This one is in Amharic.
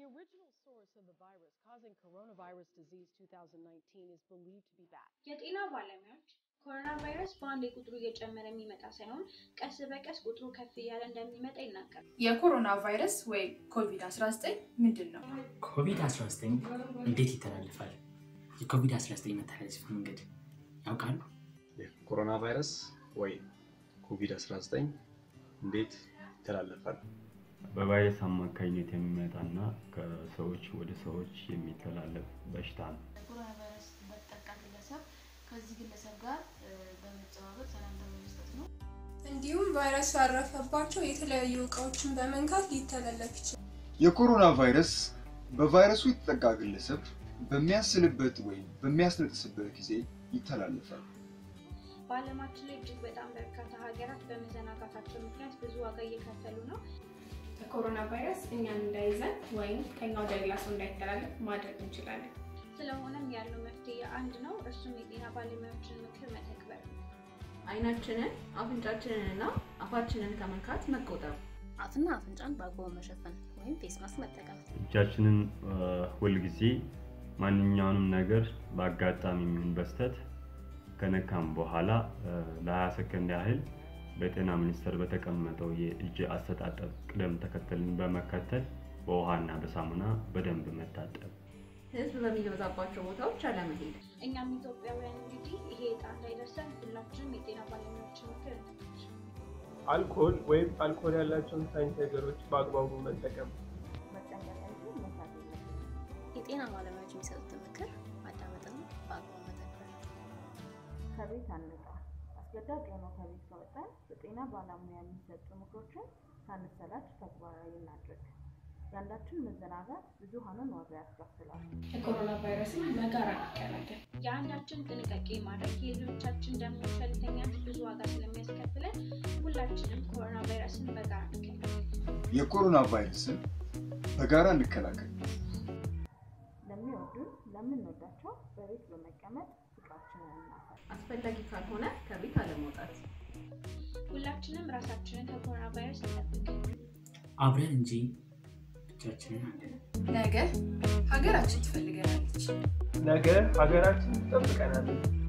original source of the virus causing coronavirus disease 2019 is believed to be bats. የጤና ባለሙያዎች ኮሮና ቫይረስ በአንድ ቁጥሩ እየጨመረ የሚመጣ ሳይሆን ቀስ በቀስ ቁጥሩ ከፍ እያለ እንደሚመጣ ይናገራል። የኮሮና ቫይረስ ወይም ኮቪድ-19 ምንድን ነው? ኮቪድ-19 እንዴት ይተላለፋል? የኮቪድ-19 መተላለፊያ መንገድ ያውቃሉ? የኮሮና ቫይረስ ወይም ኮቪድ-19 እንዴት ይተላለፋል? በቫይረስ አማካኝነት የሚመጣና ከሰዎች ወደ ሰዎች የሚተላለፍ በሽታ ነው። ኮሮና ቫይረስ በተጠቃ ግለሰብ ከዚህ ግለሰብ ጋር በመጨባበጥ ሰላምታ በመስጠት ነው። እንዲሁም ቫይረሱ ያረፈባቸው የተለያዩ እቃዎችን በመንካት ሊተላለፍ ይችላል። የኮሮና ቫይረስ በቫይረሱ የተጠቃ ግለሰብ በሚያስልበት ወይም በሚያስነጥስበት ጊዜ ይተላለፋል። በዓለማችን ላይ እጅግ በጣም በርካታ ሀገራት በመዘናጋታቸው ምክንያት ብዙ ዋጋ እየከፈሉ ነው። የኮሮና ቫይረስ እኛን እንዳይዘን ወይም ከኛ ወደ ሌላ ሰው እንዳይተላለፍ ማድረግ እንችላለን። ስለሆነም ያለው መፍትሄ አንድ ነው፣ እርሱም የጤና ባለሙያዎችን ምክር መተግበር ነው። አይናችንን፣ አፍንጫችንን እና አፋችንን ከመንካት መቆጠብ። አፍና አፍንጫን በአግባቡ መሸፈን ወይም ፌስ ማስክ መጠቀም። እጃችንን ሁልጊዜ ማንኛውንም ነገር በአጋጣሚ የሚሆን በስተት ከነካም በኋላ ለ20 ሰከንድ ያህል በጤና ሚኒስቴር በተቀመጠው የእጅ አስተጣጠብ ቅደም ተከተልን በመከተል በውሃና በሳሙና በደንብ መታጠብ። ህዝብ በሚበዛባቸው ቦታዎች አለመሄድ። እኛም ኢትዮጵያውያን እንግዲህ ይሄ ዕጣ እንዳይደርሰን ሁላችንም የጤና ባለሙያዎችን ምክር እንተግበር። አልኮል ወይም አልኮል ያላቸውን ሳኒታይዘሮች በአግባቡ መጠቀም። የጤና ባለሙያዎች የሚሰጡትን ምክር ማዳመጥና በአግባቡ መተግበር። ከቤት አንውጣ። አስገዳጅ ሆኖ ከቤት ከወጣን በጤና ባለሙያ የሚሰጡ ምክሮችን ሳንሰላች ተግባራዊ እናድርግ። የአንዳችን መዘናጋት ብዙሃኑን ዋጋ ያስከፍላል። የኮሮና ቫይረስን በጋራ እንከላከል። የአንዳችን ጥንቃቄ ማድረግ የሌሎቻችን ደግሞ ቸልተኝነት ብዙ ዋጋ ስለሚያስከፍለን ሁላችንም ኮሮና ቫይረስን በጋራ እንከላከል። የኮሮና ቫይረስን በጋራ እንከላከል። ለሚወዱን ለምንወዳቸው በቤት በመቀመጥ ፍቅራችንን እናሳይ። አስፈላጊ ካልሆነ ከቤት አለመውጣት። ሁላችንም ራሳችንን ከኮሮና ቫይረስ እንጠብቅ። አብረን እንጂ ብቻችንን አንድነን። ነገ ሀገራችን ትፈልገናለች። ነገ ሀገራችን ትጠብቀናለች።